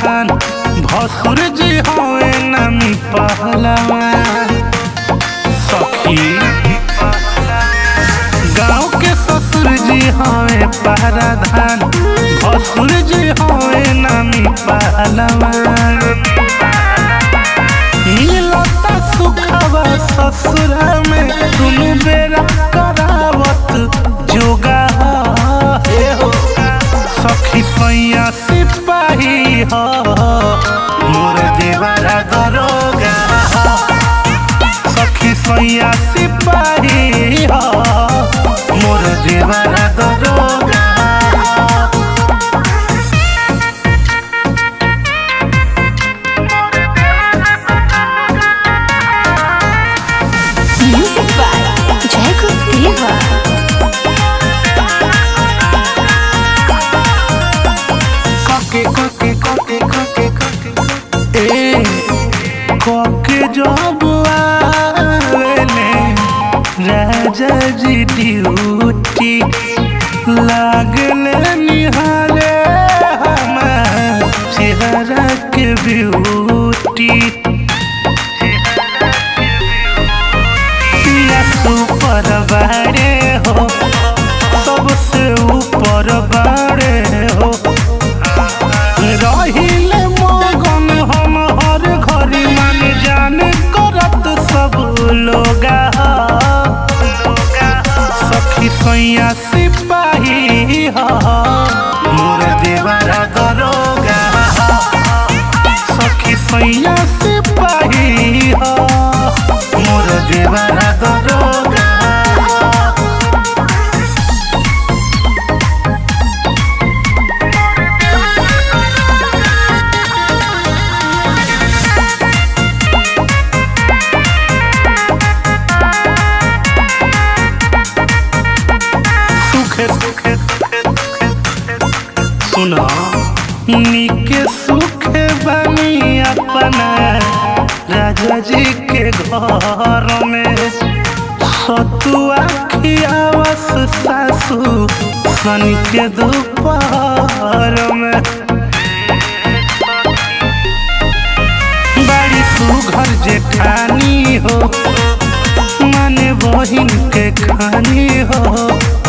धान भसुर जी हवे नामी पहलवान सखी गाँव के ससुर जी हवे पहराधान भसुर जी हवे नामी पहलवान मिलता सुखवा ससुरा में दुनु बेरा करावत जोगा हे हो सखी सैया सिपाही हो मोर देवरा दरोगा हो सखी सैया सिपाही हो मोर देवरा दरोगा हो Music by Jacob Diva. कके कके कके कके कके ए कके जब आवेले राजा जी ड्यूटी लागले निहारे हमार चेहरा के ब्यूटी पिया सुपर बाड़े हो सबसे ऊपर बाड़े हो रहिले मगन हम हर घड़ी मान जान करत सब लोगा सखी सैया सिपाही ह मोर देवरा दरोगा सखी सैया सिपाही ह मोर देवरा दरोगा सुखे सुखे सुना निके सुखे बनी अपना राजा जी के घर में सतुआ खियावस सासू सन के दोपहर में बड़ी सुघर जेठानी हो माने बहिन के खानी हो